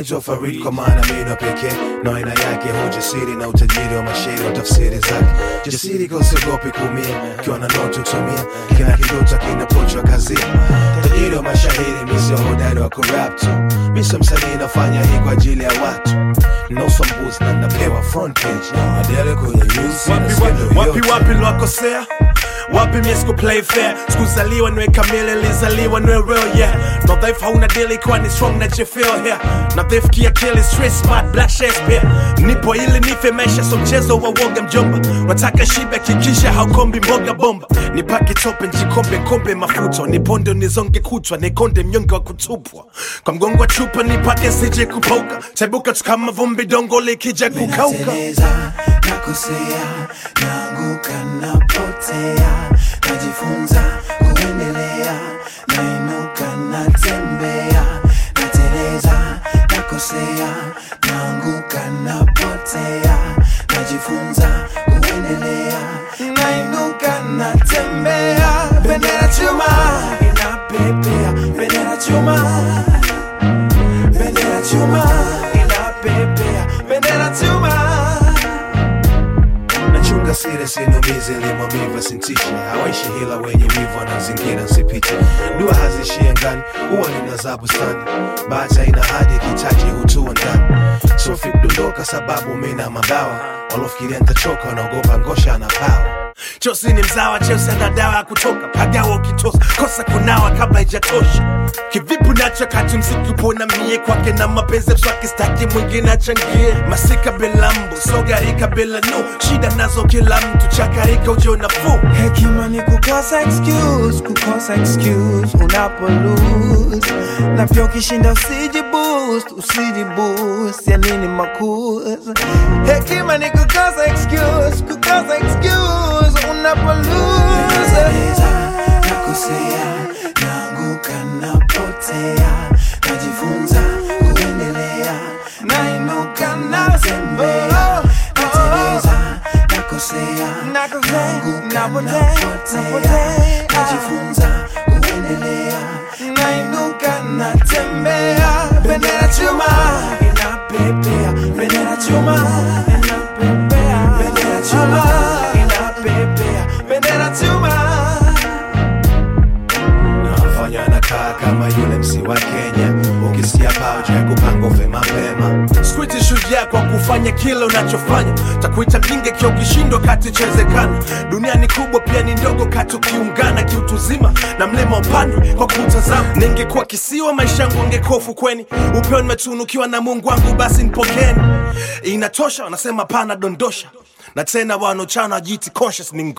naitwa Farid kwa maana mino pekee na aina yake hujasiri na utajiri wa mashairi wa tafsiri zake jasiri kausiogopi kuumia ukiwa na noto tumia kila kidota kinapochwa kazini tajiri wa mashahiri misio hodari wa kurap tu miso msanii nafanya hii kwa ajili ya watu nauswa mbuzi na napewa front page adele kwenye news na wapi, skendo wapi, wapi, yote. wapi lwakosea wapi mie siku play fair sikuzaliwa niwe kamili lizaliwa niwe real yeah no dhaifu hauna dili kwa ni strong na jefeel here na dhaifu kiakili street smart black shakespeare nipo ili nife maisha so mchezo wa woga mjomba wataka shibe kikisha haukombi mboga bomba nipake tope njikombe kombe mafuta niponde nizonge kutwa nikonde mnyonge wa kutupwa kwa mgongo wa chupa nipake sije kupauka taibuka tu kama vumbi dongo likija kukauka Nateleza, nakosea, naanguka, napotea, najifunza kuendelea, nainuka, natembea, nateleza, nakosea, naanguka, napotea, najifunza kuendelea, nainuka, natembea, bendera chuma inapepea, bendera chuma bendera chuma inapepea bendera chuma nachunga siri sinumizi limwamiva sintishi hawaishi hila wenye wivu wanazingira nsipite dua hazishie ngani huwa linaza bustani bahati ina hadi kitaji hutua ndani sofi kudondoka sababu mina mabawa walofikiria ntachoka wanaogopa ngosha na pawa Chosi ni mzawa, Chelsea ana dawa ya kutoka pagawa ukitosa kosa kunawa kabla ijatosha. Kivipi nacho kati mziki upona mie kwake na mapenzi mswaki staki mwingine achangie masika bila mbu sogarika bila nu shida nazo kila mtu chakarika ujo nafuu hekima ni kukosa excuse kukosa excuse unapo lose na pia ukishinda usiji boost usiji boost ya nini makuza hekima ni kukosa excuse kukosa excuse unapo lose nakosea naanguka napotea najifunza kuendelea nainuka natembea nateleza nakosea naanguka napotea najifunza kuendelea nainuka natembea bendera chuma inapepea bendera chuma inapepea bendera chuma inapepea bendera chuma nafanya nakaa kama yule msi wa kenya ukisikia pao cha kupanga ufe mapema Squiti shujaa kwa kufanya kile unachofanya, takuita mjinga kio ukishindwa kati chezekana. Dunia ni kubwa pia ni ndogo kati ukiungana kiutuzima na mlima upandwe kwa kutazama. Ningekuwa kisiwa maisha yangu angekuwa ufukweni, upeo nimetunukiwa na Mungu wangu, basi nipokeni. Inatosha, wanasema pana dondosha, na tena wanochana wajiti conscious ni